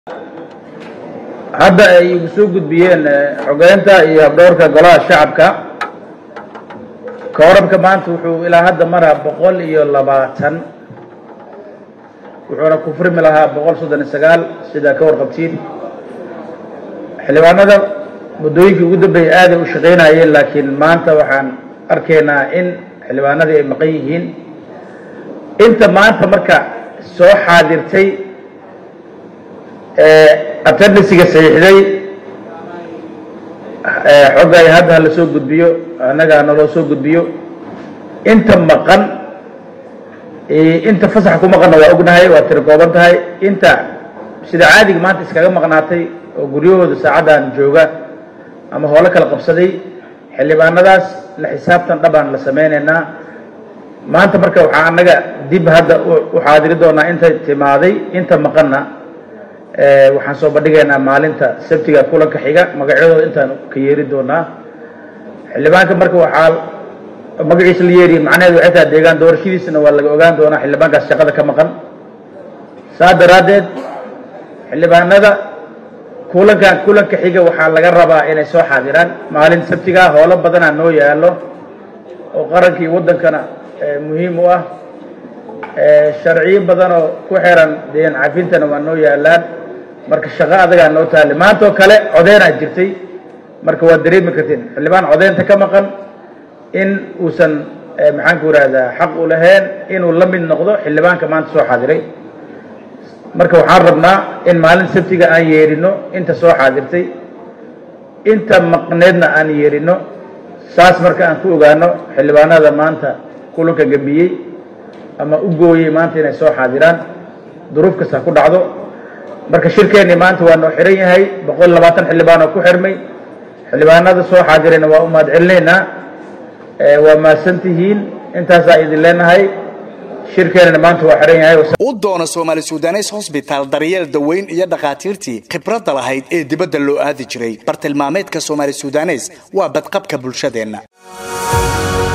hadda ay igu soo gudbiyeen xogeynta iyo habdhowrka golaha shacabka koorabka maanta wuxuu ilaa hadda maraa boqol iyo labaatan wuxuuna ku furmi lahaa boqol soddon iyo sagaal sidaa ka warqabtiin xildhibaanada muddooyinkii ugu dambeeyay aaday u shaqaynayeen laakiin maanta waxaan arkaynaa in xildhibaanadii ay maqan yihiin inta maanta marka soo xaadirtay attendisiga saxiixday xogga ay hadda hala soo gudbiyo annaga naloo soo gudbiyo inta maqan inta fasax ku maqanna waa ognahay waa tiri kooban tahay inta sida caadiga maanta iskaga maqnaatay oo guryahooda saacaddan jooga ama hoolo kala qabsaday xildhibaanadaas la xisaabtan dhabaan la samaynaynaa maanta marka waxaa annaga dib hadda u xaadiri doonaa inta timaaday inta maqanna waxaan soo bandhigaynaa maalinta sabtiga kulanka xiga magacyadooda intaan ka yeeri doonaa xildhibaanka marka waxaa magaciisa la yeeriye macnaheedu waxay tahay deegaan doorashadiisana waa laga ogaan doonaa xildhibaankaas shaqada ka maqan saas daraaddeed xildhibaanada kulankan kulanka xiga waxaa laga rabaa inay soo xaadiraan maalin sabtigaa howlo badanaa noo yaallo oo qarankii waddankana muhiim u ah sharciyo badanoo ku xiran deen cafintana waa noo yaalaan marka shaqo adagaa noo taale maanta oo kale codeynaa jirtay marka waad dareemi kartiin xildhibaan codeynta ka maqan in uusan maxaanku ihahdaa xaq u lahayn inuu la mid noqdo xildhibaanka maanta soo xaadiray marka waxaan rabnaa in maalin sabtiga aan yeerino inta soo xaadirtay inta maqneedna aan yeerino saas marka aan ku ogaano xildhibaanada maanta kulanka gambiyey ama u gooyey maanta inay soo xaadiraan duruuf kasta ku dhacdo marka shirkeennii maanta waa noo xiran yahay boqol iyo labaatan xildhibaan oo ku xirmay xildhibaanada soo xaadirayna waa u mahad celinaynaa waa mahadsan tihiin intaasaa idin leenahay shirkeennana maanta waa xiran yahay u doono soomaali sudanes hosbitaal daryeel daweyn iyo dhakhaatiirtii khibradda lahayd ee dibadda loo aadi jiray bartilmaameedka soomaali sudanes waa badqabka bulshadeenna